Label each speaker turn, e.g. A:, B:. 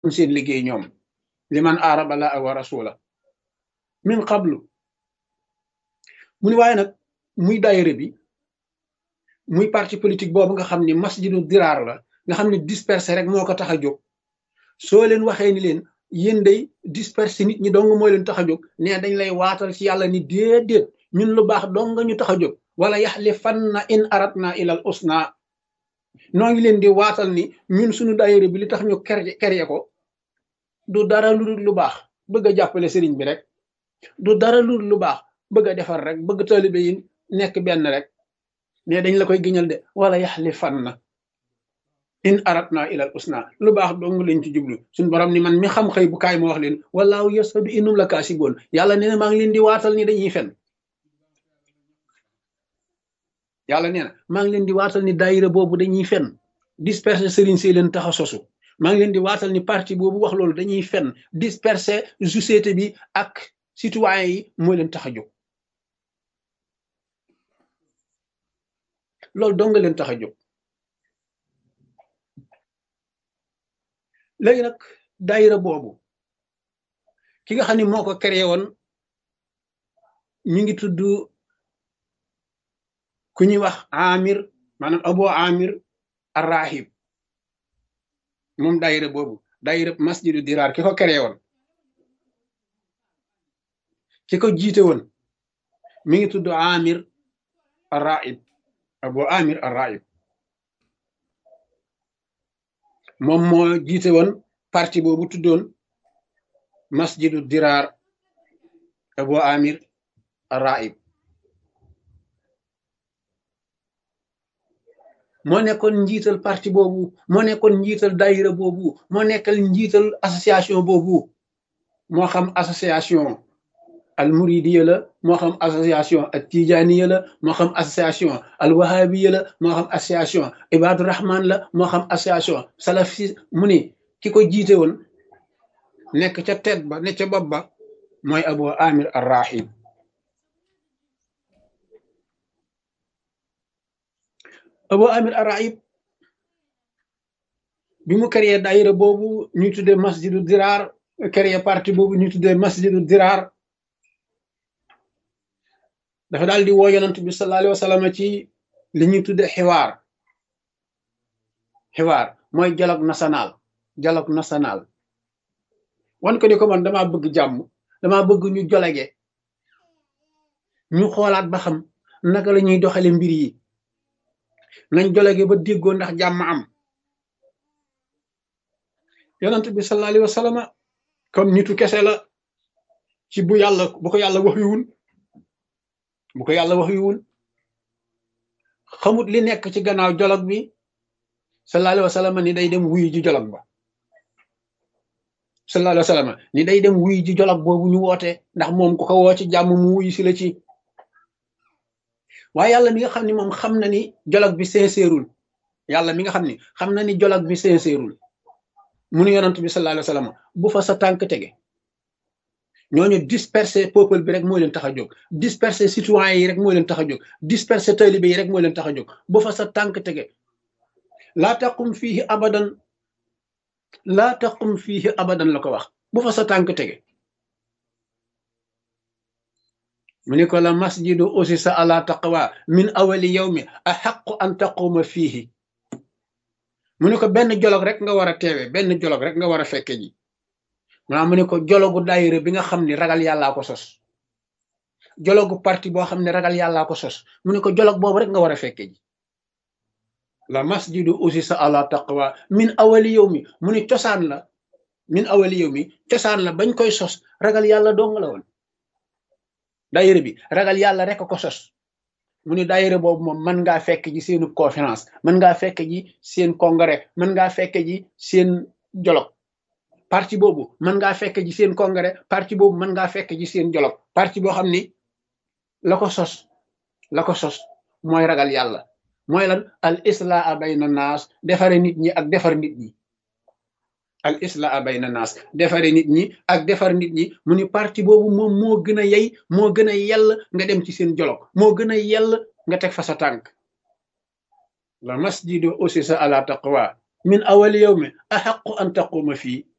A: seen liggéey ñoom liman aaraba la wa rasula min qablu mu ni waaye nag muy daayira bi muy parti politique boobu nga xam ni masjidu diraar la nga xam ne disperser rek moo ko tax a jóg soo leen waxee ni leen yéen day disperser nit ñi dong moo leen tax a jóg nee dañ lay waatal ci yàlla ni déedéet ñun lu baax dong nga ñu tax a jóg wala yaxlifanna in aratna ilal usna noo ngi leen di waatal ni ñun suñu daayira bi li tax ñu kerye ko du dara lu dul lu baax bëgg a jàppale sëriñ bi rek du dara lu dul lu baax bëgg a defar rek bëgg taalibe yi nekk benn rek ne dañ la koy giñal de wala yaxlifanna in aratna ilal usna lu baax dong lañ ci jublu suñ borom ni man mi xam xëy bu kaay ma wax leen walaahu yasadu innum la kaasiboon yàlla nee na maa ngi leen di waatal ni dañuy fen yàlla nee na maa ngi leen di waatal ni daayira boobu dañuy fen disperser sëriñ see leen tax a sosu maa ngi leen di waatal ni parti boobu wax loolu dañuy fen disperser société bi ak citoyen yi moo leen tax a jóg loolu dong nga leen tax a jóg léegi nag daayira boobu ki nga xam ne moo ko créé woon ñu ngi tudd ku ñuy wax amir maanaam abo amir arrahib moom daayira boobu daayira masjidu diraar ki ko créé woon ki ko jiite woon mi ngi tudd amir arrahib abo amir arrahib moom moo jiite woon parti boobu tuddoon masjidu diraar abo amir arrahib moo nekkoon njiital parti boobu moo nekkoon njiital daayira boobu moo nekkal njiital association boobu moo xam association al muridiya la moo xam association al tijaniya la moo xam association al wahabiya la moo xam association ibadu rahman la moo xam association salafi mu ni ki ko jiite woon nekk ca tet ba ne ca bopp ba mooy abu amir ar rahib abu amir araib bi mu créé daayira boobu ñu tuddee masjidu diraar créé parti boobu ñu tuddee masjidu diraar dafa daal di woo yonent bi sallallahu alayhi wa sallam ci li ñuy tuddee xiwaar xiwaar mooy dialogue national dialogue national wan ko ni ko man damaa bëgg jàmm damaa bëgg ñu jolege ñu xoolaat ba xam naka la ñuy doxale mbir yi nañ jolege ba déggoo ndax jàmm am yonent bi sallallahu alayhi wa sallam comme nitu kese la ci bu yàlla bu ko yàlla wax yuwul bu ko yàlla wax yuwul xamut li nekk ci gannaaw jolog bi sallallahu alayhi wa sallam ni day dem wuyu ji jolog ba sallallahu alayhi wa sallam ni day dem wuyu ji jolog boobu ñu woote ndax moom ku ko woo ci jàmm mu wuyu si la ci waaye yàlla mi nga xam ni moom xam na ni dialogue bi sincèreul yàlla mi nga xam ni xam na ni dialogue bi sincèreul mu nu yonant bi sallallahu alayhi wa sallam bu fa sa tànk tege ñooñu disperser peuple bi rek moo leen tax a jóg disperser citoyens yi rek moo leen tax a jóg disperser taalibe yi rek moo leen tax a jóg bu fa sa tànk tege laa taqum fiihi abadan laa taqum fiihi abadan la ko wax bu fa sa tànk tege mu ni ko la masjidu usisa ala taqwa min awali yawmi ahaqqu an taquma fiihi mu ni ko benn jolog rek nga war a teewe benn jolog rek nga war a fekke ji maanaam mu ni ko jologu daayira bi nga xam ni ragal yàllaa ko sos jologu parti boo xam ne ragal yàllaa ko sos mu ni ko jolog boobu rek nga war a fekke ji la masjidu usisa ala taqwa min awali yawmi mu ni cosaan la min awali yawmi cosaan la bañ koy sos ragal yàlla dong la woon daayira bi ragal yàlla rek ko sos mu ni daayira boobu moom mën ngaa fekk ji seenu conférence mën ngaa fekk ji seen congrès mën ngaa fekk ji seen dialogue parti boobu mën ngaa fekk ji seen congrès parti boobu mën ngaa fekk ji seen dialogue parti boo xam ni la ko sos la ko sos mooy ragal yàlla mooy lan al islaa bayna naas defare nit ñi ak defar nit ñi al islaa bayna naas defare nit ñi ak defar nit ñi mu ni parti boobu moom moo gën a yey moo gën a yell nga dem ci seen jolo moo gën a yell nga teg fa sa tànk la masjidu usisa ala taqwa min awali yawmi ahaqu an taquma fii